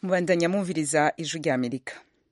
mubandanya mwumviriza ijwi rya amerika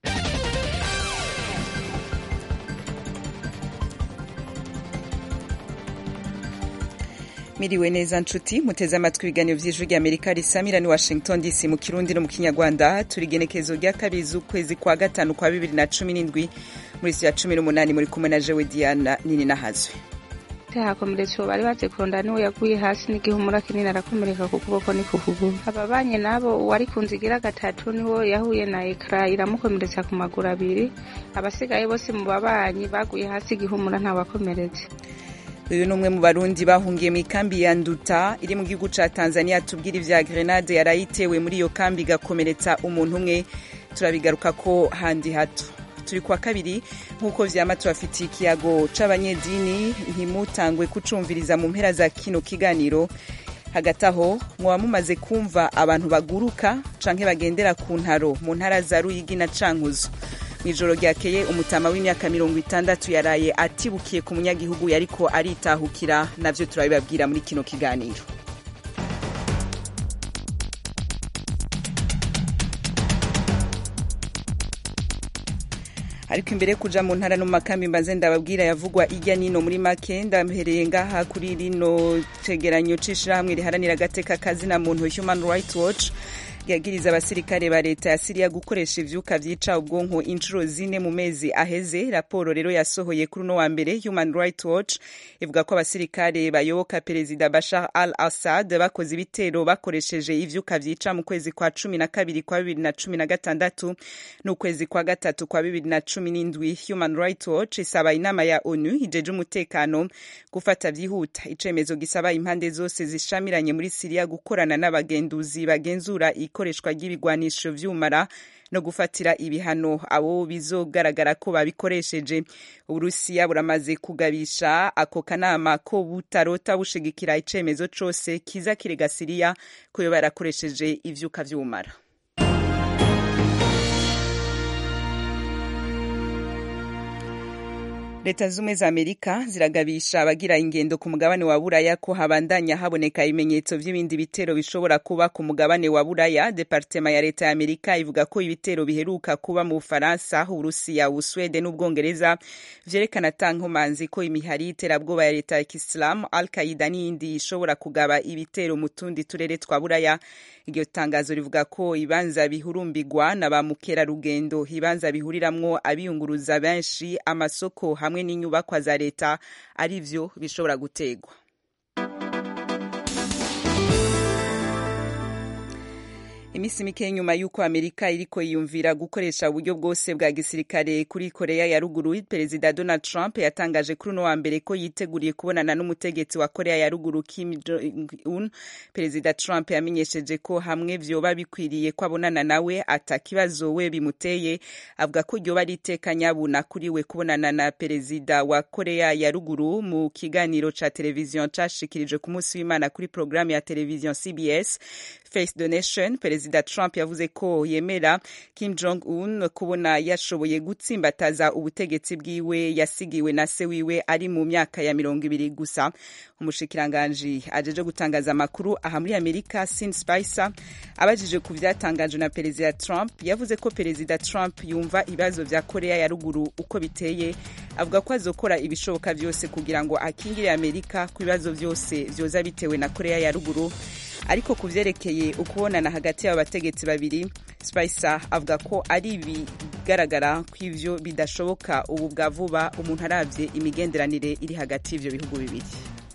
miriwe neza nshuti muteze amatwi ibiganiro vy'ijwi rya amerika risamira ni washington dc mu kirundi no mu kinyarwanda turi igenekezo rya kabiri z'ukwezi kwa gatanu kwa bibiri na cumi n'indwi muri si ya cumi n'umunani muri kumwe na jewe diana nini nahazwe hakomeretse uwo bari baje kurondana niwe yaguye hasi n'igihumura kinini arakomereka ku kuboko ni ku kuguru ababanye nabo uwari ku nzu igira gatatu niwo yahuye na ekara iramukomeretsa ku maguru abiri abasigaye bose mu babanyi baguye hasi igihumura ntawakomeretse uyu ni umwe mu barundi bahungiye mu ikambi ya nduta iri mu gihugu ca tanzania tubwira ivya grenade yarayitewe muri iyo kambi igakomeretsa umuntu umwe turabigaruka ko handi hato turi kwa kabiri nk'uko vyama tubafitiye ikiyago c'abanyedini ntimutangwe kucumviriza mu mpera za kino kiganiro hagati aho mwaba mumaze kumva abantu baguruka canke bagendera ku ntaro mu ntara za ruyigi na cankuzo mw'ijoro ryakeye umutama w'imyaka mirongo itandatu yaraye atibukiye ku munyagihugu yariko aritahukira navyo turabibabwira muri kino kiganiro ariko imbere kuja mu ntara no mu makambi mbanze ndababwira yavugwa irya nino muri make ndamhereye ngaha kuri rino cegeranyo c'ishirahamwe riharanira agateka kazina muntu human rights watch yagiriza abasirikare ba leta ya siriya gukoresha ivyuka vyica ubwonko inshuro zine mu mezi aheze raporo rero yasohoye kuri uno wa mbere human rights watch ivuga ko abasirikare bayoboka perezida bashar al assad bakoze ibitero bakoresheje ivyuka vyica mu kwezi kwa cumi na kabiri kwa bibiri na cumi na gatandatu n'ukwezi kwa gatatu kwa bibiri na cumi n'indwi human rights watch isaba inama ya onu ijeje umutekano gufata vyihuta icemezo gisaba impande zose zishamiranye muri siriya gukorana n'abagenduzi bagenzura ikoreshwa ry'ibigwanisho vy'umara no gufatira ibihano abo bizogaragara ko babikoresheje uburusiya buramaze kugabisha ako kanama ko butarota bushigikira icemezo cose kiza kirega siriya ko yo barakoresheje ivyuka vy'umara leta zumwe za amerika ziragabisha abagira ingendo ku mugabane wa buraya ko habandanya haboneka ibimenyetso vy'ibindi bitero bishobora kuba ku mugabane wa buraya departema ya leta ya amerika ivuga ko ibitero biheruka kuba mu bufaransa uburusiya ubuswede n'ubwongereza vyerekana tankomanzi ko imihari y'iterabwoba ya leta ya kisilamu al qaida n'iyindi ishobora kugaba ibitero mu tundi turere twa buraya iryo tangazo rivuga ko ibanza bihurumbirwa na ba mukerarugendo ibanza bihuriramwo abiyunguruza benshi amasoko hamwe n'inyubakwa za leta ari vyo bishobora gutegwa imisi mike nyuma y'uko amerika iriko yiyumvira gukoresha uburyo bwose bwa gisirikare kuri korea ya ruguru perezida donald trump yatangaje kuri uno wa mbere ko yiteguriye kubonana n'umutegetsi wa korea ya ruguru kim jong un perezida trump yamenyesheje ko hamwe vyoba bikwiriye ko abonana nawe ata kibazo we bimuteye avuga ko ryoba ari iteka nyabuna kuri we kubonana na perezida wa korea ya ruguru mu kiganiro ca televiziyo cashikirijwe ku munsi w'imana kuri porogaramu ya televiziyo cbs face the nation perezida trump yavuze ko yemera kim jong un kubona yashoboye gutsimbataza ubutegetsi bwiwe yasigiwe na se wiwe ari mu myaka ya mirongo ibiri gusa umushikiranganji ajeje gutangaza amakuru aha muri amerika sin spicer abajije ku vyatangajwe na perezida trump yavuze ko perezida trump yumva ibibazo vya korea ya ruguru uko biteye avuga ko azokora ibishoboka vyose kugira ngo akingire amerika ku bibazo vyose vyoza bitewe na korea ya ruguru ariko ku vyerekeye ukubonana hagati y'abo bategetsi babiri spicer avuga ko ari ibigaragara ko ivyo bidashoboka ubu bwa vuba umuntu aravye imigenderanire iri hagati y'ivyo bihugu bibiri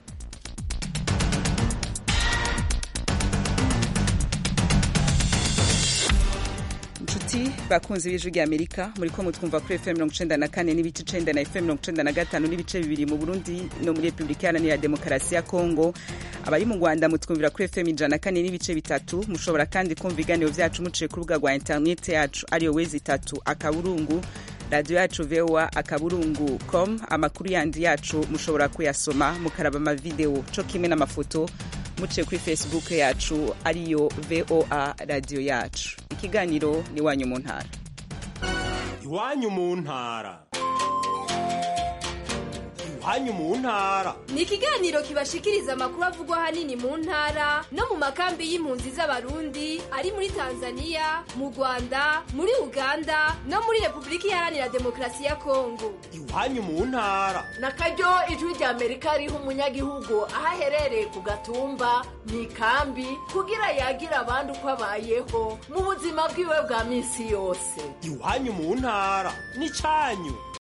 inshuti bakunzi b'ijwi rya amerika muri ko mutwumva kuri fm mirongo icenda na kane n'ibice icenda na fm mirongo icenda na gatanu n'ibice bibiri mu burundi no muri repubulika iharanira demokarasi ya kongo abari mu rwanda mutwumvira kuri fm ijana na kane n'ibice bitatu mushobora kandi kumva ibiganiro vyacu muciye ku rubuga rwa interineti yacu ariyo wezi itatu akaburungu radiyo yacu voa akaburungu com amakuru yandi yacu mushobora kuyasoma mukaraba amavideo co kimwe n'amafoto muciye kuri facebook yacu ariyo voa radiyo yacu ikiganiro ni iwanyu mu ntara iwanyu mu ntara iwanyu mu ntara ni ikiganiro kibashikiriza amakuru avugwa ahanini mu ntara no mu makambi y'impunzi z'abarundi ari muri tanzania mu rwanda muri uganda no muri repubulika iharanira demokarasi ya kongo iwanyu mu ntara na karyo ijwi rya amerika riha umunyagihugu aho aherereye ku gatumba mu ikambi kugira yagira abandi uko abayeho mu buzima bwiwe bwa minsi yose iwanyu mu ntara n'icyanyu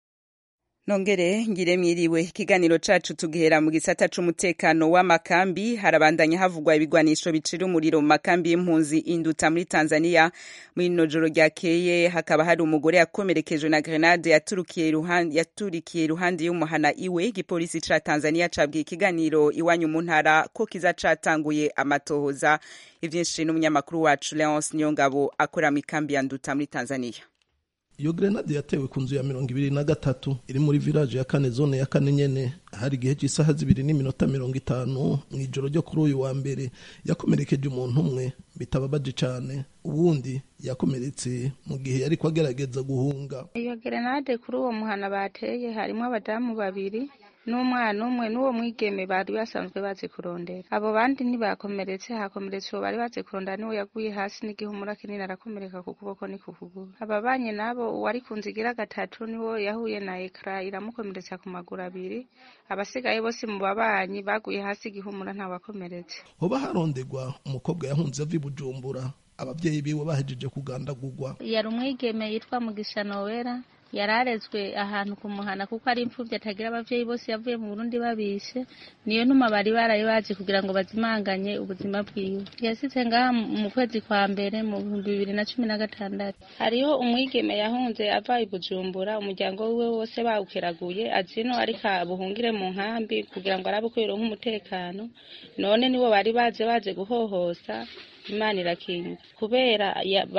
nongere ngire mwiriwe ikiganiro cacu tugihera mu gisata c'umutekano w'amakambi harabandanya havugwa ibigwanisho bicira umuriro mu makambi y'impunzi induta muri tanzania muri ino joro ryakeye hakaba hari umugore yakomerekejwe na grenade yaturikiye iruhande yaturikiye iruhande y'umuhana iwe igipolisi ca tanzania cabwiye ikiganiro iwanyu mu ntara ko kiza catanguye amatohoza ivyinshi n'umunyamakuru wacu leonce niyongabo akora mu ikambi ya nduta muri tanzania iyo grenade yatewe ku nzu ya mirongo ibiri na gatatu iri muri village ya kane zone ya kane nyene hari igihe cy'isaha zibiri n'iminota mirongo itanu mu ijoro ryo kuri uyu wa mbere yakomerekeje umuntu umwe bitababaje cane uwundi yakomeretse mu gihe yariko agerageza guhunga iyo grenade kuri uwo muhana bateye harimo abadamu babiri n'umwana umwe n'uwo mwigeme bari basanzwe bazi kurondera abo bandi ntibakomeretse hakomeretse uwo bari bazi kurondera niwe yaguye hasi n'igihumura kinini arakomereka ku kuboko ni ku kuguru ababanye nabo uwari ku nzu igira gatatu niwo yahuye na ekara iramukomeretsa ku maguru abiri abasigaye bose mu babanyi baguye hasi igihumura ntawakomeretse hoba harondegwa umukobwa yahunze ava i bujumbura ababyeyi biwe bahejeje kugandagurwa yari umwigeme yitwa mugisha nowera yararezwe ahantu ku muhana kuko ari imfubyi atagira abavyeyi bose yavuye mu Burundi babishe niyo ntuma bari baraye bazi kugira ngo bazimanganye ubuzima bwiwe yasize ngaha mu kwezi kwa mbere mu bihumbi bibiri na cumi na gatandatu hariho umwigeme yahunze ava i Bujumbura umuryango wiwe wose bawukeraguye azino ariko buhungire mu nkambi kugira ngo arabe ko yoronka umutekano none nibo bari baje baje guhohosa imana irakinga kubera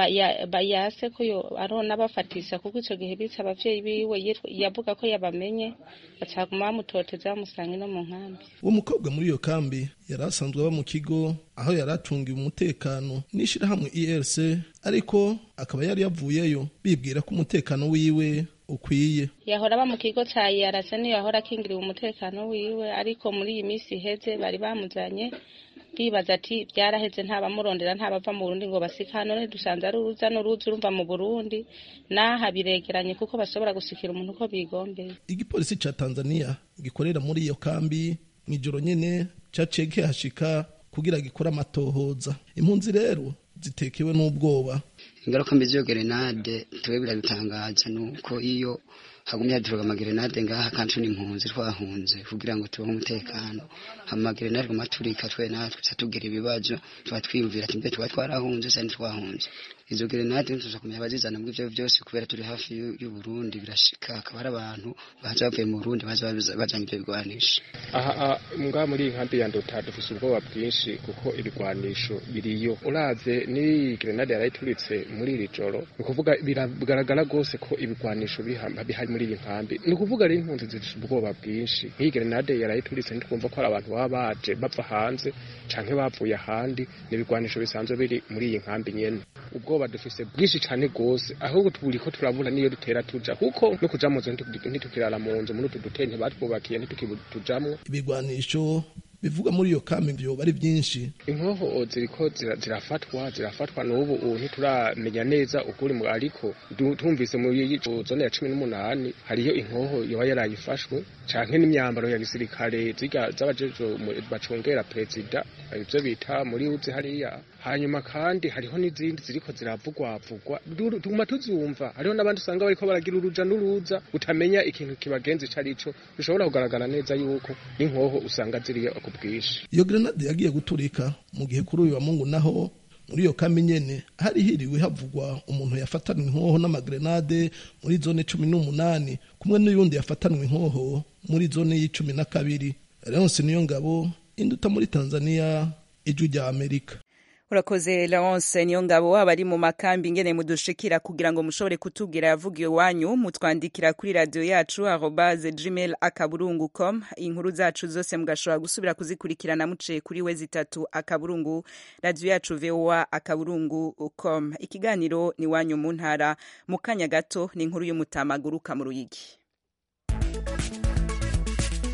yase ko arona bafatisha kuko icyo gihe bitse abavyeyi biwe yavuga ko yabamenye bacaguma bamutoteza bamusanga ino mu nkambi uwo mukobwa muri iyo kambi yari asanzwe aba mu kigo aho yari acungiwe umutekano n'ishirahamwe erc ariko akaba yari yavuyeyo bibwira ko umutekano wiwe ukwiye yahora aba mu kigo ca yarase niyo yahora akingiriwe umutekano wiwe ariko muri iyi minsi iheze bari bamuzanye bibaza ati byaraheze ntabamurondera ntabava mu Burundi ngo basika none dusanze ari uruza n'uruza urumva mu Burundi naha biregeranye kuko bashobora gusikira umuntu uko bigombeye igipolisi ca Tanzania gikorera muri iyo kambi mw'ijoro nyene caciye kihashika kugira gikore amatohoza impunzi rero zitekewe n'ubwoba ingaruka mbi z'iyo gerenade tuwe biradutangaza nuko iyo hagumye haduruka amagerenade ngaha kandi tuni impunzi twahunze kugira ngo tubeho umutekano amagerenade guma turika twe natwe tuza tugira ibibazo tuba twiyumvira ati mbe tuba twarahunze se ntitwahunze izo gerenade tuza kumenya abazizana muri ivyo vyose kubera turi hafi y'u Burundi birashika akaba hari abantu baza bavuye mu Burundi baza bajanye ivyo bigwanisho aha mbwa muri iyi nkambi ya Ndota dufise ubwoba bwinshi kuko ibigwanisho biriyo uravye ni gerenade yarayituritse muri iri joro ni ukuvuga biragaragara rwose ko ibigwanisho bihari muri iyi nkambi ni ukuvuga rero impunzi zifite ubwoba bwinshi nk'iyi gerenade yarayituritse ntitwumva ko hari abantu baba baje bava hanze canke bavuye ahandi ni ibigwanisho bisanzwe biri muri iyi nkambi nyene ubwoba dufise bwinshi cane rwose ahubwo turi ko turabura niyo dutera tuja kuko no kuja mu nzu ntitukirara mu nzu muri utu dutente batwubakiye ntitukitujamwo ibigwanisho bivuga muri iyo kambi vyoba ari vyinshi inkoho ziriko zirafatwa zirafatwa n'ubu ubu ntituramenya neza ukuri mu ariko tumvise muri zone ya cumi n'umunani hariyo inkoho yoba yarayifashwe canke n'imyambaro ya gisirikare ziga z'abajejo bacungera perezida ivyo bita muri uzi hariya hanyuma kandi hariho n'izindi ziriko ziravugwavugwa tuguma tuzumva hariho n'abandi usanga bariko baragira uruja n'uruza utamenya ikintu kibagenza ico arico bishobora kugaragara neza yuko n'inkoho usanga ziriyo ku bwinshi iyo grenade yagiye guturika mu gihe kuri uyu wa mungu naho muri iyo kambi nyene hari hiriwe havugwa umuntu yafatanwe inkoho n'amagrenade muri zone cumi n'umunani kumwe n'uyundi yafatanwe inkoho muri zone y'icumi na kabiri leonse niyo ngabo induta muri tanzania ijwi rya amerika urakoze Laurence niyo ngabo abari mu makambi ngene mudushikira kugira ngo mushobore kutubwira yavugiye wanyu mutwandikira kuri radio yacu arobase gmail akaburungu com inkuru zacu zose mugashobora gusubira kuzikurikirana muciye kuri we zitatu akaburungu radio yacu voa akaburungu com ikiganiro ni wanyu mu ntara mu kanya gato ni inkuru y'umutamaguru mu ruyigi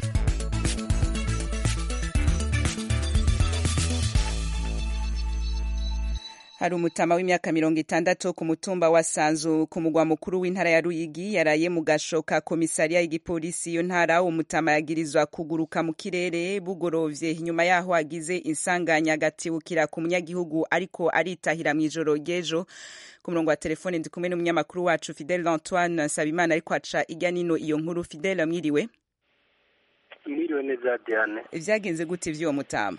hari umutama w'imyaka mirongo itandatu ku mutumba wa sanzu ku mugwa mukuru w'intara ya ruyigi yaraye mu gasho ka komisariya y'igipolisi iyo ntara umutama yagirizwa kuguruka mu kirere bugorovye inyuma yaho agize insanganya agatibukira ku munyagihugu ariko aritahira mu ijoro ry'ejo ku murongo wa telefone ndi kumwe n'umunyamakuru wacu fidele antoine nsabimana ariko aca ijya nino iyo nkuru fidele mwiriwe mwiriwe neza diane vyagenze gute vy'uwo mutama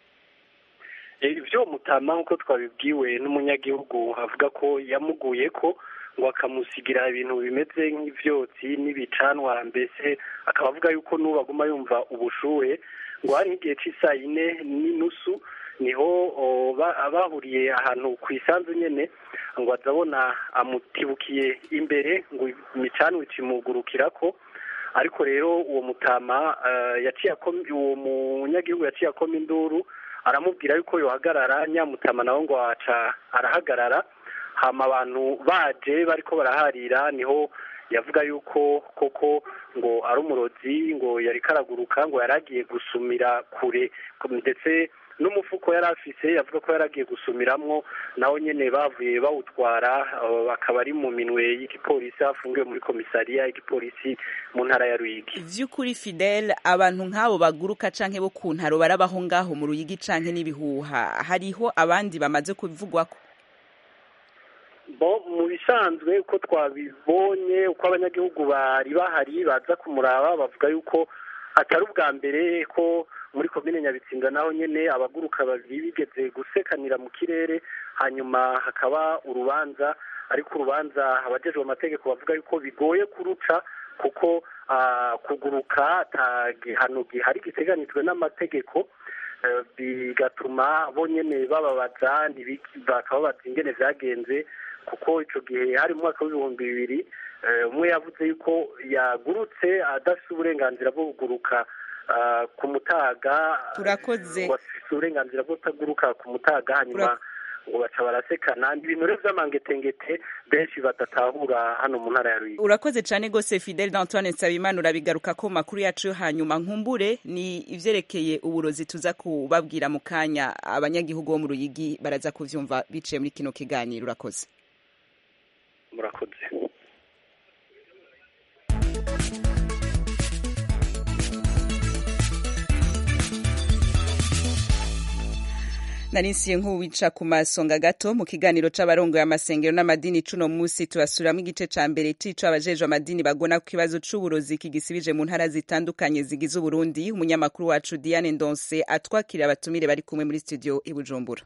ibyo mutama nk'uko twabibwiwe n'umunyagihugu avuga ko yamuguye ko ngo akamusigira ibintu bimeze nk'ibyotsi n'ibicanwa mbese akaba avuga yuko n'ubu aguma yumva ubushuhe ngo hari nk'igihe cy'isaa yine n'inusu niho bahuriye ahantu ku isanzu nyine ngo azabona amutibukiye imbere ngo imicanwa ikimugurukira ko ariko rero uwo mutama yaciye uwo munyagihugu yaciye akoma induru aramubwira yuko yohagarara nyamutama nawe ngo aca arahagarara hama abantu baje bariko baraharira niho yavuga yuko koko ngo ari umurozi ngo yari karaguruka ngo yari agiye gusumira kure ndetse n'umufuko yari afise yavuga ko yari agiye gusumiramwo nawo nyene bavuye bawutwara bakaba ari mu minwe y'igipolisi afungiwe muri komisariya y'igipolisi mu ntara ya Ruyigi vy'ukuri Fidel abantu nk'abo baguruka canke bo ku ntaro barabaho ngaho mu Ruyigi canke n'ibihuha hariho abandi bamaze kuvugwako bo mu bisanzwe uko twabibonye uko abanyagihugu bari bahari baza kumuraba bavuga yuko atari ubwa mbere ko muri komine nyabitsinda naho nyene abaguruka babiri bigeze gusekanira mu kirere hanyuma hakaba urubanza ariko urubanza abajejwe amategeko bavuga yuko bigoye kuruca kuko kuguruka ata gihano gihari giteganijwe n'amategeko bigatuma bo nyene bababaza bakababaza ingene vyagenze kuko ico gihe hari mu mwaka w'ibihumbi bibiri umwe yavuze yuko yagurutse adafite uburenganzira bwo kuguruka ku mutaga turakoze bafite uburenganzira bwo kutaguruka ku mutaga hanyuma ngo baca barasekana ni ibintu rero vy'amangetengete benshi badatahura hano mu ntara ya Ruyigi urakoze cane gose Fidel d'Antoine Nsabimana urabigaruka ko makuru yacu yo hanyuma nkumbure ni ivyerekeye uburozi tuza kubabwira mu kanya abanyagihugu bo mu Ruyigi baraza kuvyumva biciye muri kino kiganiro urakoze murakoze narinsiye nk'uwica ku masonga gato mu kiganiro c'abarongoye amasengero n'amadini cuno musi tubasuramwo igice ca mbere cico abajejwe amadini bagona ku kibazo c'uburozi kigisibije mu ntara zitandukanye zigize uburundi umunyamakuru wacu diane ndonse atwakira abatumire bari kumwe muri studio i bujumbura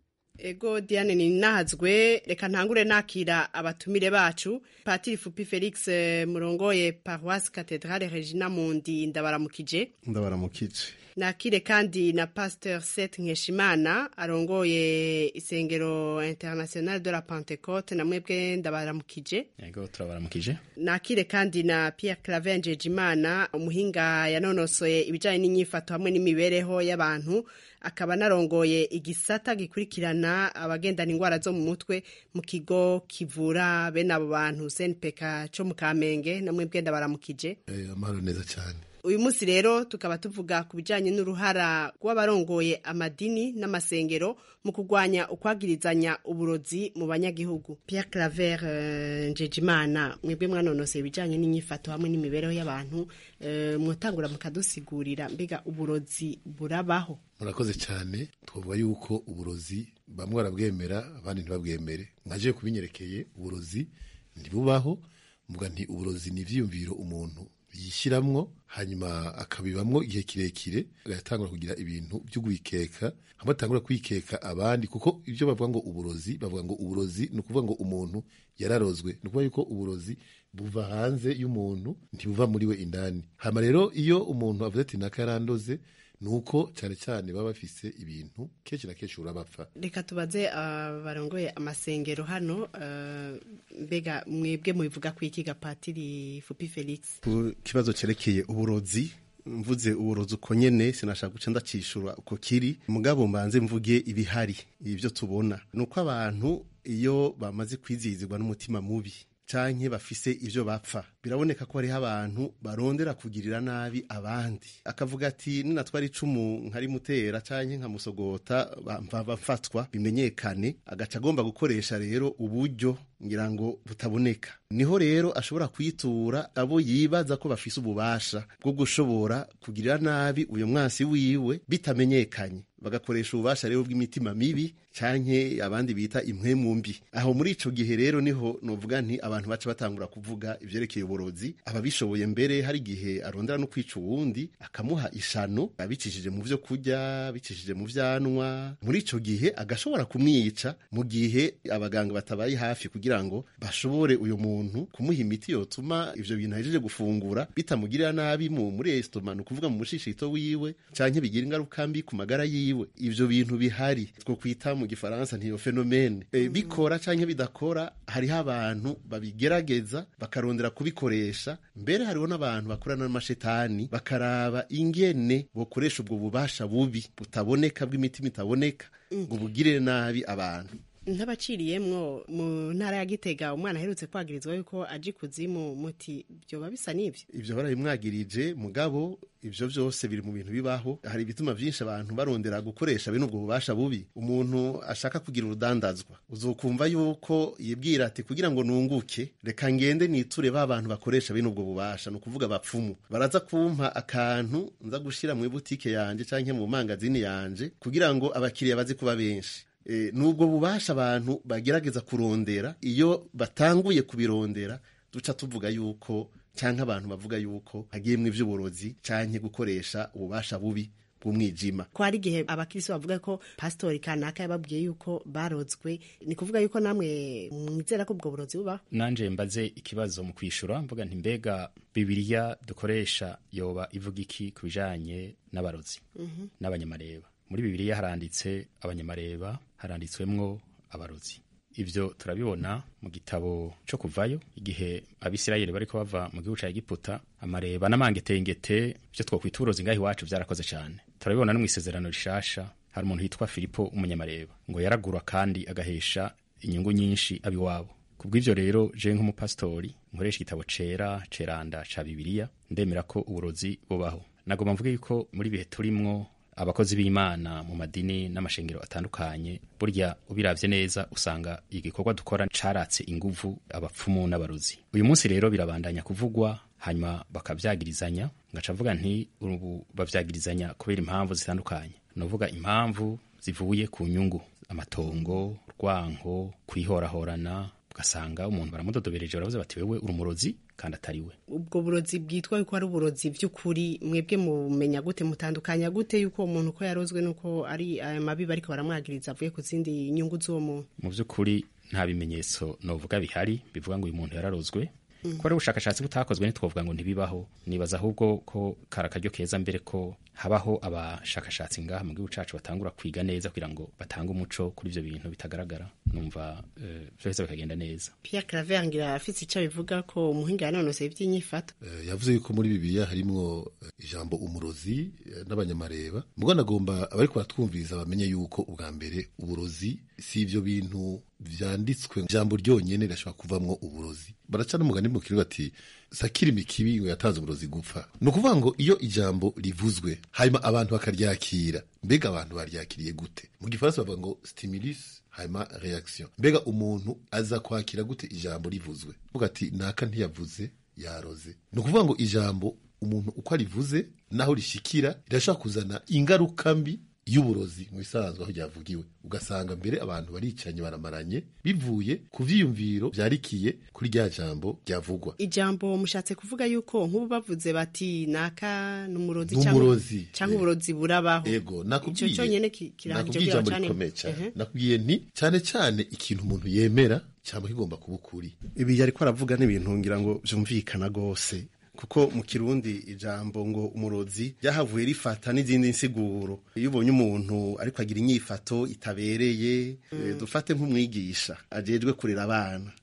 ego diane ni nahazwe reka ntangure nakira abatumire bacu patiri fupi felix murongoye paroisse cathedrale regina mundi ndabaramukije ndabaramukije nakire kandi na pasteur Seth Nkeshimana arongoye isengero international de la Pentecote na mwebwe ndabaramukije yego turabaramukije nakire kandi na Pierre Claver Jimana umuhinga yanonosoye ibijanye n'inyifato hamwe n'imibereho y'abantu akaba narongoye igisata gikurikirana abagendana ingwara zo mu mutwe mu kigo kivura bene abo bantu senpeka co mu Kamenge na mwebwe ndabaramukije eh amahoro neza cyane uyu munsi rero tukaba tuvuga ku bijyanye n'uruhara rw'abarongoye amadini n'amasengero mu kurwanya ukwagirizanya uburozi mu banyagihugu Pierre Claver uh, Njejimana mwebwe mwanonoseye ibijyanye n'inyifato hamwe n'imibereho y'abantu uh, mwotangura mukadusigurira mbega uburozi burabaho murakoze cyane twavuga yuko uburozi bamwe barabwemera abandi ntibabwemere mwaje kubinyerekeye uburozi ntibubaho mvuga nti uburozi ni ivyiyumviro umuntu yishiramwo hanyuma akabibamwo igihe kirekire agatangura kugira ibintu byo kwikeka hamwe atangura kwikeka abandi kuko ibyo bavuga ngo uburozi bavuga ngo uburozi ni ukuvuga ngo umuntu yararozwe ni ukuvuga yuko uburozi buva hanze y'umuntu ntibuva muri we indani hama rero iyo umuntu avuze ati naka yarandoze nuko cyane cyane baba bafise ibintu kenshi na kenshi urabapfa reka tubaze barongoye amasengero hano mbega mwebwe mubivuga ku iki gapatiri fupi felix ku kibazo cyerekeye uburozi mvuze uburozi uko nyene sinashaka guca ndacishura uko kiri mugabo mbanze mvuge ibihari ibyo tubona ni uko abantu iyo bamaze kwizihizwa n'umutima mubi canke bafise ivyo bapfa biraboneka ko hariho abantu barondera kugirira nabi abandi akavuga ati ninatwara icumu nkarimutera canke nkamusogota bafatwa bimenyekane agaca agomba gukoresha rero uburyo ngira ngo butaboneka niho rero ashobora kwitura abo yibaza ko bafise ububasha bwo gushobora kugirira nabi uyo mwansi wiwe bitamenyekanye bagakoresha ububasha rero bw'imitima mibi canke abandi bita impwemu mbi aho muri ico gihe rero niho novuga nti abantu baca batangura kuvuga ivyerekeye uburozi ababishoboye mbere hari igihe arondera no kwica uwundi akamuha ishano abicishije mu vyo kurya bicishije mu vyanwa muri ico gihe agashobora kumwica mu gihe abaganga batabaye hafi kugira ngo bashobore uyo muntu kumuha imiti yotuma ivyo bintu ahejeje gufungura bitamugirira nabi mu muri estoma ni ukuvuga mu mushishito wiwe canke bigira ingaruka mbi ku magara yiwe ivyo bintu bihari two kwita mu gifaransa ntiyo fenomene e, bikora canke bidakora hariho abantu babigerageza bakarondera kubikoresha mbere hariho n'abantu bakorana n'amashetani bakaraba ingene bokoresha ubwo bubasha bubi butaboneka bw'imitima itaboneka ngo bugirire nabi abantu ntabaciriyemwo mu ntara ya gitega umwana aherutse kwagirizwa yuko aje ikuzimu muti byoba bisa n'ibyo ivyo barabimwagirije mugabo ivyo vyose biri mu bintu bibaho hari ibituma vyinshi abantu barondera gukoresha bene ubwo bubasha bubi umuntu ashaka kugira urudandazwa uzokumva yuko yibwira ati kugira ngo nunguke reka ngende niture ba bantu bakoresha bene ubwo bubasha ni ukuvuga abapfumu baraza kumpa akantu nza gushira mu butike yanje canke mu mangazini yanje kugira ngo abakiriya baze kuba benshi e, nubwo bubasha abantu bagerageza kurondera iyo batanguye kubirondera duca tuvuga yuko canke abantu bavuga yuko hagiyemwo ivy'uburozi canke gukoresha ububasha bubi bw'umwijima ko hari igihe abakirisi bavuga ko pasitori kanaka yababwiye yuko barozwe ni kuvuga yuko namwe mwizera ko ubwo burozi bubaho nanje mbaze ikibazo mu kwishura mvuga nti mbega bibiliya dukoresha yoba ivuga iki ku bijanye n'abarozi n'abanyamareba muri bibiliya haranditse abanyamareba haranditswemwo abarozi ivyo turabibona mu gitabo co kuvayo igihe abisirayeli bariko bava mu gihugu ca egiputa amareba n'amangetengete vyo twokwita uburozi ngaho iwacu vyarakoze cane turabibona no mw'isezerano rishasha hari umuntu yitwa filipo umunyamareba ngo yaragura kandi agahesha inyungu nyinshi abiwabo kubw'ivyo rero je nk'umupasitori nkoresha igitabo cera ceranda ca bibiliya ndemera ko uburozi bubaho nagomba mvuge yuko muri bihe turimwo abakozi b'imana mu madini n'amashengero atandukanye burya ubiravye neza usanga igikorwa dukora caratse inguvu abapfumu n'abarozi uyu munsi rero birabandanya kuvugwa hanyuma bakavyagirizanya ngaca mvuga nti ubu bavyagirizanya kubera impamvu zitandukanye novuga impamvu zivuye ku nyungu amatongo rwanko kwihorahorana ugasanga umuntu baramudodobereje baravuze bati wewe uri umurozi kandi atari we ubwo burozi bwitwa yuko ari uburozi by'ukuri mwebwe mumenya gute mutandukanya gute yuko uwo muntu ko yarozwe nuko ari aya mabi bariko baramwagiriza avuye ku zindi nyungu z'uwo muntu mu by'ukuri nta bimenyetso novuga bihari bivuga ngo uyu muntu yararozwe ko ari ubushakashatsi butakozwe ntitwavuga ngo ntibibaho nibaza ahubwo ko kari akaryo keza mbere ko habaho abashakashatsi ngaha mu gihugu cacu batangura kwiga neza kugira ngo batange umuco kuri ivyo bintu bitagaragara numva vyose bikagenda neza Pierre Claver ngira afite ico bivuga ko umuhinga yanonoseye ivy'inyifato uh, yavuze yuko muri bibiliya harimwo uh, ijambo umurozi uh, n'abanyamareba mugo nagomba abariko baratwumviriza bamenye yuko ubwa mbere uburozi si ivyo bintu vyanditswe ijambo ryonyene rirashobora kuvamwo uburozi baraca n'umugani mu kirundi bati sakira imikibi ngo yatanze uburozi gupfa ni ukuvuga ngo iyo ijambo rivuzwe hanyuma abantu bakaryakira mbega abantu baryakiriye gute mu gifaransa bavuga ngo stimulus hanyuma reaction mbega umuntu aza kwakira gute ijambo rivuzwe vuga ati naka ntiyavuze yaroze ni ukuvuga ngo ijambo umuntu uko arivuze naho rishikira rirashobora kuzana ingaruka mbi y'uburozi mu bisanzwe aho ryavugiwe ugasanga mbere abantu baricanye baramaranye bivuye ku vyiyumviro vyarikiye kuri rya jambo ryavugwa ijambo mushatse kuvuga yuko nk'ubu bavuze bati naka n'umurozi n'umurozi canke uburozi burabaho ego nakubwiye ico conyene kirahanje ijambo rikomeye cyane nakubwiye nti cyane cyane ikintu umuntu yemera cyangwa kigomba kuba ukuri ibi yariko aravuga n'ibintu ngira ngo vyumvikana gose kuko mu kirundi ijambo ngo umurozi ryahavuye rifata n'izindi nsiguro iyo ubonye umuntu ariko agira inyifato itabereye mm. dufate nk'umwigisha ajejwe kurera abana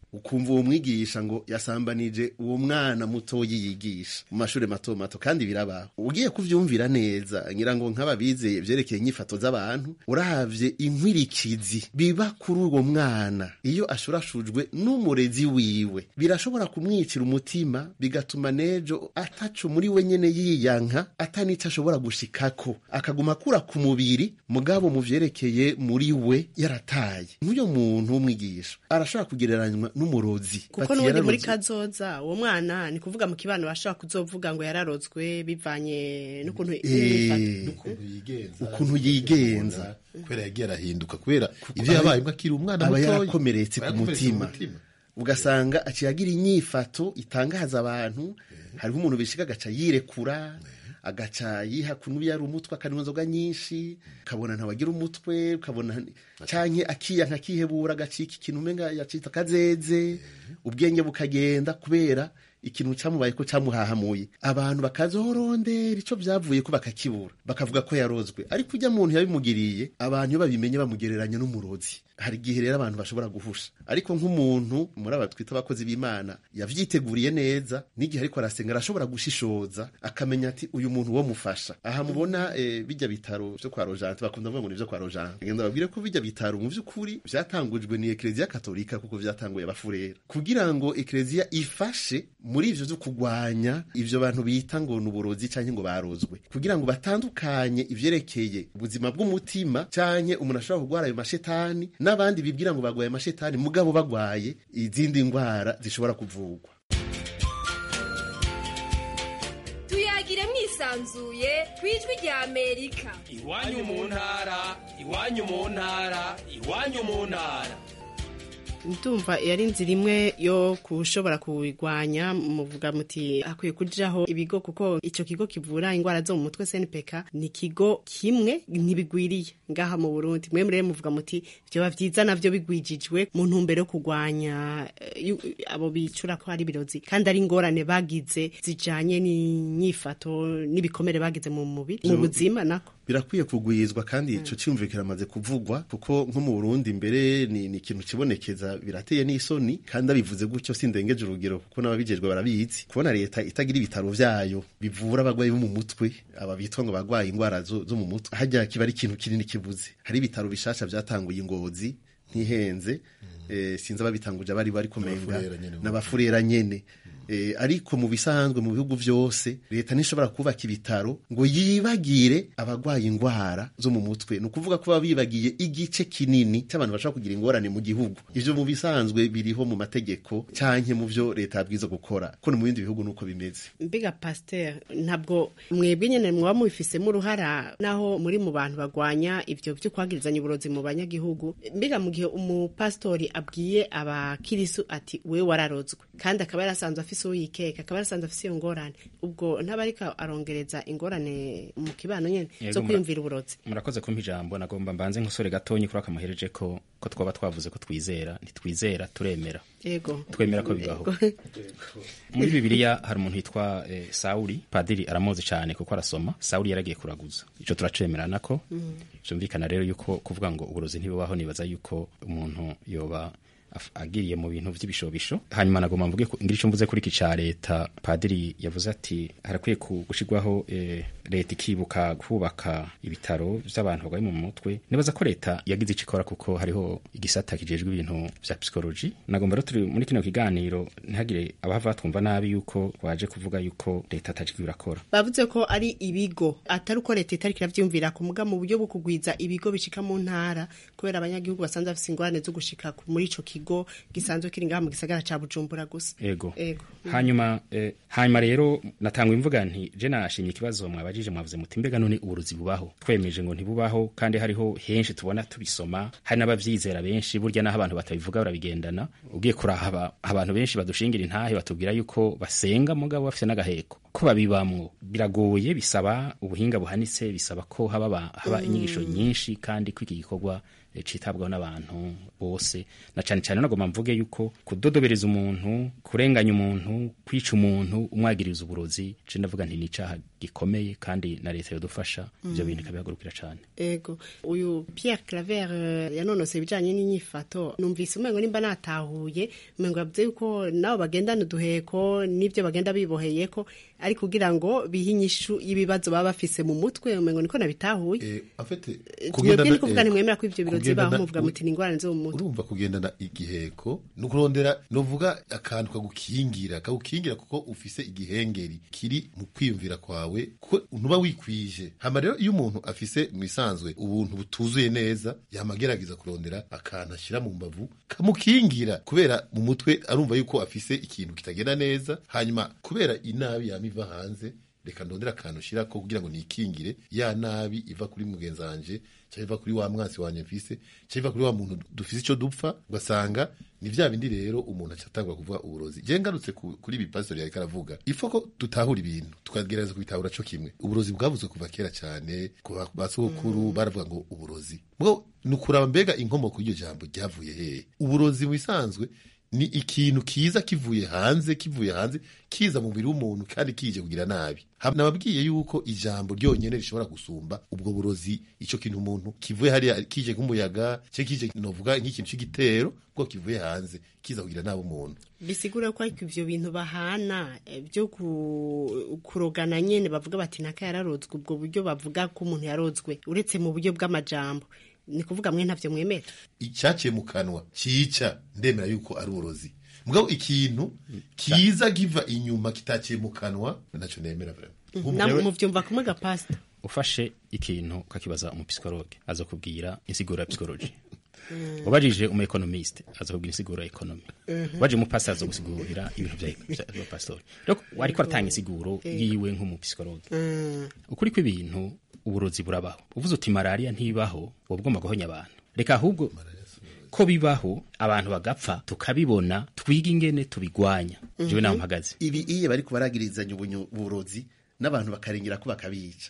ukumva uwo mwigisha ngo yasambanije uwo mwana mutoyi yigisha mu mashuri mato mato kandi birabaho ugiye kuvyumvira neza ngira ngo nk'ababizeye vyerekeye inyifato z'abantu uravye inkwirikizi biba kuri uwo mwana iyo ashurashujwe n'umurezi wiwe birashobora kumwicira umutima bigatuma nejo ataco muri we nyene yiyanka atanico ashobora gushikako akaguma akura ku mubiri mugabo mu vyerekeye muri we yarataye nk'uyo muntu w'umwigisha arashobora kugereranywa n'umurozi kuko Bati n'ubundi muri yararoze. kazoza uwo mwana ni kuvuga mu kibano bashobora kuzovuga ngo yararozwe bivanye n'ukuntu Eh, ukuntu yigenza kubera yagiye arahinduka kubera ivyo yabaye mbwa akiri umwana aba mutoya yarakomeretse ku Aba yarakomeretse mutima ugasanga aciye agira inyifato itangaza abantu hariho umuntu bishika agaca yirekura agaca yiha kunubu yari umutwe akanywa inzoga nyinshi ukabona ntawagira umutwe ukabona canke akiyanka akihebura agacika ikintu umenga yacita akazeze ubwenge bukagenda kubera ikintu camubaye ko camuhahamuye abantu bakazorondera ico vyavuye ko bakakibura bakavuga ko yarozwe ariko ujya muntu yabimugiriye abantu iyo babimenye bamugereranya n'umurozi hari igihe rero abantu bashobora guhusha ariko nk'umuntu muri aba twita abakozi b'imana yavyiteguriye neza n'igihe ariko arasenga arashobora gushishoza akamenya ati uyu muntu wo mufasha aha mubona eh, bijya bitaro vyo kwa rojante bakunda kuvuga ngo ni vyo kwa rojante ngenda babwire ko bijya bitaro mu vy'ukuri vyatangujwe ni ekleziya katolika kuko vyatanguye abafurera kugira ngo ekleziya ifashe muri ivyo vyo kugwanya ivyo bantu bita ngo ni uburozi canke ngo barozwe kugira ngo batandukanye ivyerekeye ubuzima bw'umutima canke umuntu ashobora kugwara ayo mashetani n'abandi bibwira ngo bagwaye amashetani mugabo bagwaye izindi ndwara zishobora kuvugwa tuyagire mwisanzuye ku ijwi rya amerika iwanyu mu ntara iwanyu mu ntara iwanyu mu ntara ndumva yari inzira imwe yo kushobora kuwigwanya muvuga muti hakwiye kujaho ibigo kuko ico kigo kivura ingwara zo mu mutwe SNPK ni kigo kimwe ntibigwiriye ngaha mu Burundi mwe murere muvuga muti vyoba vyiza navyo bigwijijwe mu ntumbero yo kugwanya eh, yu- abo bicura ko ari birozi kandi ari ingorane bagize zijanye n'inyifato n'ibikomere bagize mu mubiri mu Zo- buzima nako birakwiye kugwizwa kandi ico cyumviro kiramaze kuvugwa kuko nko mu Burundi mbere ni, ni ikintu kibonekeza birateye n'isoni kandi abivuze gutyo sindengeje urugero kuko n'ababijejwe barabizi kubona leta itagira ibitaro vyayo bivura abagwayi bo mu mutwe aba bitwa ngo bagwaye ingwara zo, zo mu mutwe hajya kiba ari ikintu kinini kibuze hari ibitaro bishasha vyatanguye ingozi ntihenze eh, sinzi ababitanguje abari bari kumenga N'abafurera nyene. n'abafurera nyene Eh, ariko mu bisanzwe mu bihugu vyose leta ntishobora kubaka ibitaro ngo yibagire abagwaye ingwara zo mu mutwe ni ukuvuga ko baba bibagiye igice kinini cy'abantu bashobora kugira ingorane mu gihugu ivyo mu bisanzwe biriho mu mategeko canke mu vyo leta yabwiza gukora ko no mu bindi bihugu nuko bimeze mbiga pasteur ntabwo mwebwe nyene mwaba mubifisemo uruhara naho muri mu bantu bagwanya ivyo vyo kwagirizanya uburozi mu banyagihugu mbiga mu gihe umupastori abwiye abakirisu ati we wararozwe kandi akaba yarasanzwe afise uwo yikeka akaba yarasanzwe afise iyo ngorane ubwo ntaba ariko arongereza ingorane mu kibano nyene Yego, zo mura- kwiyumvira uburozi murakoze kumpa ijambo nagomba mbanze nk'usore gatonyi kuri akamuhereje ko ko twaba twavuze ko twizera ntitwizera turemera yego twemera ko bibaho muri bibiliya hari umuntu witwa eh, sawuli padiri aramuzi cyane kuko arasoma sawuli yaragiye kuraguza ico turacemerana ko vyumvikana rero yuko kuvuga ngo uburozi ntibubaho nibaza yuko umuntu yoba af- agiriye mu bintu vy'ibishobisho hanyuma nagomba mvuge ko- ngira ico mvuze kuri iki ca leta padiri yavuze ati harakwiye ku- gushirwaho eh, leta ikibuka kubaka ibitaro vy'abantu bagwaye mu mutwe nibaza ko leta yagize ico ikora kuko hariho igisata kijejwe ibintu vya psychology nagomba rero turi muri kino kiganiro ntihagire abahava batwumva nabi yuko waje kuvuga yuko leta atajwi birakora bavuze ko ari ibigo atari uko leta itariko iravyumvira ku muga mu buryo bwo kugwiza ibigo bishika mu ntara kubera abanyagihugu basanzwe bafise ingorane zo gushika ku- muri ico kigo gisanzwe kiri ngaha mu gisagara ca bujumbura gusa ego ego hanyuma eh, hanyuma rero natanga imvuga nti je nashimye ikibazo mwabajije mwavuze muti mbega none uburozi bubaho twemeje ngo ntibubaho kandi hariho henshi tubona tubisoma hari n'abavyizera benshi burya naho abantu batabivuga barabigendana ugiye kurahaba abantu benshi badushingira intahe batubwira yuko basenga mugabo bafise n'agaheko ko babibamwo biragoye bisaba ubuhinga buhanitse bisaba ko haba ba- haba inyigisho nyinshi kandi ko iki gikorwa eh, citabwaho n'abantu bose na cane cane nagomba mvuge yuko kudodobereza umuntu kurenganya umuntu kwica umuntu umwagiriza uburozi je ndavuga nti ni icaha gikomeye kandi na leta yodufasha ivyo Mm. bintu ikabihagurukira cane ego uyu Pierre Claver eh, yanonose ibijanye n'inyifato numvise umengo nimba natahuye umengo yavuze yuko nabo bagendana uduheko n'ivyo bagenda biboheyeko ari kugira ngo bihe inyishu y'ibibazo baba bafise mu mutwe umengo niko nabitahuye afite mwebwe ni kuvuga ntimwemera ko ivyo biro zibaho muvuga muti ni ingorane zo mu mutwe urumva kugendana igiheko ni ukurondera novuga akantu kagukingira kagukingira kuko ufise igihengeri kiri mu kwiyumvira kwawe kuko ntuba wikwije hama rero iyo umuntu afise mu isanzwe ubuntu butuzuye neza yama agerageza kurondera akantu ashyira mu mbavu kamukingira kubera mu mutwe arumva yuko afise ikintu kitagenda neza hanyuma kubera inabi yama iva hanze reka ndondera akantu ushyira ko kugira ngo nikingire ya nabi iva kuri mugenzi wanje cyangwa iva kuri wa mwansi wanje mfise cyangwa iva kuri wa muntu dufise icyo dupfa ugasanga ni vya bindi rero umuntu acatangwa kuvuga uburozi je ngarutse ku- kuri ibi pastor yariko aravuga ifo ko tutahura ibintu tukagerageza kubitahura co kimwe uburozi bwavuzwe kuva kera cyane ku ba- basogokuru baravuga ngo uburozi bwo ni ukuraba mbega inkomoko y'iryo jambo ryavuye hehe uburozi mu bisanzwe ni ikintu kiza kivuye hanze kivuye hanze kiza mu mubiri w'umuntu kandi kije kugira nabi Ha- nababwiye yuko ijambo ryonyene rishobora gusumba ubwo burozi ico kintu umuntu kivuye hariya kije nk'umuyaga cye kije novuga nk'ikintu c'igitero bwo kivuye hanze kiza kugira nabi umuntu bisigura ko ariko ivyo bintu bahana eh, byo ku- kurogana nyene bavuga bati naka yararozwe ubwo buryo bavuga ko umuntu yarozwe uretse mu buryo bw'amajambo ni kuvuga mwe ntavyo mwemera icyaciye mu kanwa cyica ndemera yuko ari uburozi mugabo ikintu kiza kiva inyuma kitaciye mu kanwa naco nemera vraiment namwe muvyumva kumwe ga pastor ufashe ikintu ukakibaza umupisikologe azakubwira insiguro ya psikoloji ubajije umu economiste azakubwira insiguro ya economy Mhm. ubajije umupasiteri azagusigurira ibintu bya bya- bya pastori rero wariko aratanga insiguro Eh. yiwe nk'umupisikologe Mm. ukuri kw'ibintu uburozi burabaho uvuze uti malariya ntibaho wowe ugomba guhonya abantu reka ahubwo ko bibaho abantu bagapfa tukabibona twiga ingene tubigwanya jewe naho mpagaze ibi iyo bariko baragirizanya ubunyo- uburozi n'abantu bakarengera ko bakabica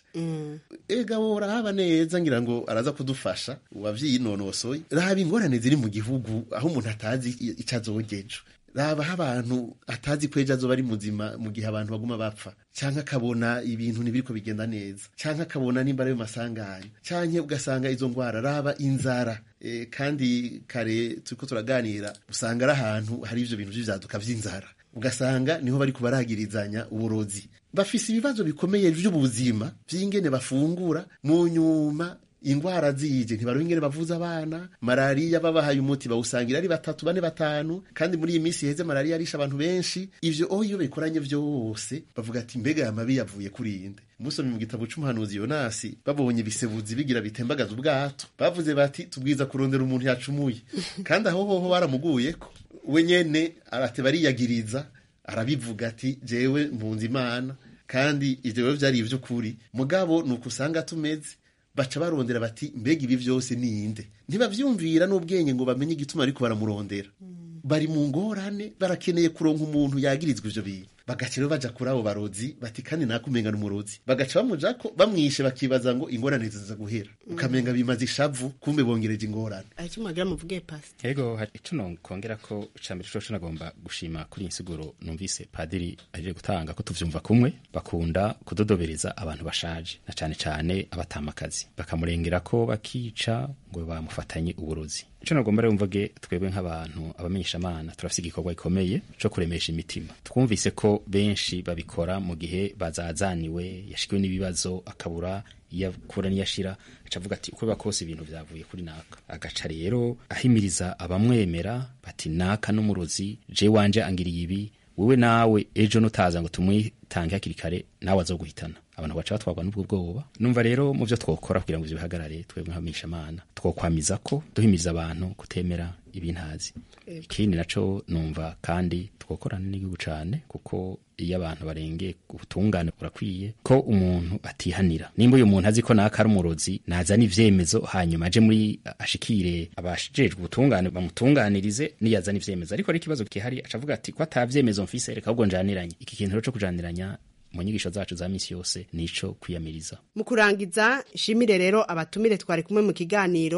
ega wowe urahaba neza ngira ngo araza kudufasha uwavyinonosoye raba ingorane ziri mu gihugu aho umuntu atazi i- ico azogejo raba aho abantu atazi ko ejo azoba ari muzima mu gihe abantu baguma bapfa canke akabona ibintu ntibiriko bigenda neza canke akabona nimba ari masanganya canke ugasanga izo ngwara raba inzara e, kandi kare turiko turaganira usanga ari ahantu hari ivyo bintu vy'ivyaduka vy'inzara ugasanga niho bariko baragirizanya uburozi bafise ibibazo bikomeye vy'ubuzima vy'ingene bafungura mu nyuma ingwara zije ntibaronka ingene bavuza abana malariya babahaye umuti bawusangira ari batatu bane batanu kandi muri iyi minsi iheze malariya arisha abantu benshi ivyo oho iyo bikoranye vyose bavuga ati mbega aya mabi yavuye kuri inde musomye mu gitabo c'umuhanuzi yonasi babonye ibisebuzi bigira bitembagaza ubwato bavuze bati tubwiza kurondera umuntu yacumuye kandi aho hoho baramuguyeko we nyene arate bariyagiriza arabivuga ati jewe mpunze imana kandi ivyo biba vyari ivy'ukuri mugabo ni uko usanga tumeze baca barondera bati mbega ibi vyose ninde ntibavyumvira n'ubwenge ngo bamenye igituma ariko baramurondera bari mu ngorane barakeneye kuronka umuntu yagirizwa ivyo bintu bagaca rero baja kuri abo barozi bati kandi nakumenga n'umurozi bagaca bamujako bamwishe bakibaza ngo ingorane ziza guhera ukamenga bimaze ishavu kumbe bongereje ingorane aricyo mwagira muvuge pastor Ego hari ico nokongera ko icambere coco nagomba gushima kuri iyi nsiguro numvise padiri aje gutanga ko tuvyumva kumwe bakunda kudodobereza abantu bashaje na cane cane abatamakazi bakamurengera ko bakica ngo bamufatanye uburozi ico nagomba rero mvuge twebwe nk'abantu abamenyeshamana turafise igikorwa gikomeye co kuremesha imitima twumvise ko benshi babikora mu gihe bazazaniwe yashikiwe n'ibibazo akabura iyo akura niyashira aca avuga ati uko biba kose ibintu vyavuye kuri naka agaca rero ahimiriza abamwemera bati naka n'umurozi je wanje angiriye ibi wewe nawe ejo nutaza ngo tumwitange hakiri kare nawe azoguhitana abantu baca batwarwa n'ubwo bwoba numva rero mu vyo twokora kugira ngo ivyo bihagarare twebwe nk'abamishamana twokwamiza ko duhimiriza abantu kutemera ibintazi ikindi naco numva kandi twokorana n'igihugu cane kuko iyo abantu barengeye ubutungane burakwiye ko umuntu atihanira nimba uyu muntu azi ko naka ari umurozi nazana ivyemezo hanyuma aje muri ashikire abashijejwe ubutungane bamutunganirize niyazana ivyemezo ariko ari ikibazo gihari acavuga ati ko atavyemezo mfise reka ahubwo njaniranye iki kintu rero co kujaniranya mu nyigisho zacu za misi yose nico kwiyamiriza mu kurangiza nshimire rero abatumire twari kumwe mu kiganiro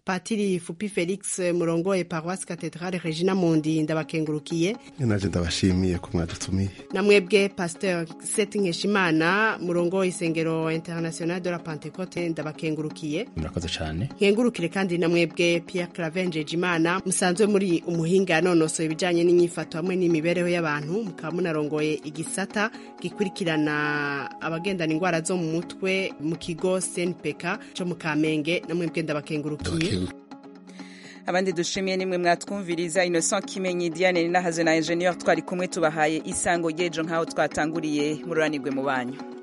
patiri fupi felix murongoye paroisse cathedrale regina mundi ndabakengurukiye naje ndabashimiye ko mwadutumiye namwebwe pasteur seti nkeshimana murongoye isengero international de la pentecote ndabakengurukiye murakoze cyane nkengurukire kandi namwebwe pierre clavengeje imana musanzwe muri umuhinga yanonosoye ibijyanye n'inyifato hamwe n'imibereho y'abantu mukaba munarongoye igisata gikurikirana abagendana indwara zo mu mutwe mu kigo snpk cyo mu kamenge namwebwe ndabakengurukiye abandi dushimiye nimwe mwatwumviriza innocent kimenyi diane ninahaze na ingenieur twari kumwe tubahaye isango ry'ejo nk'aho twatanguriye mururanirwe mu banyu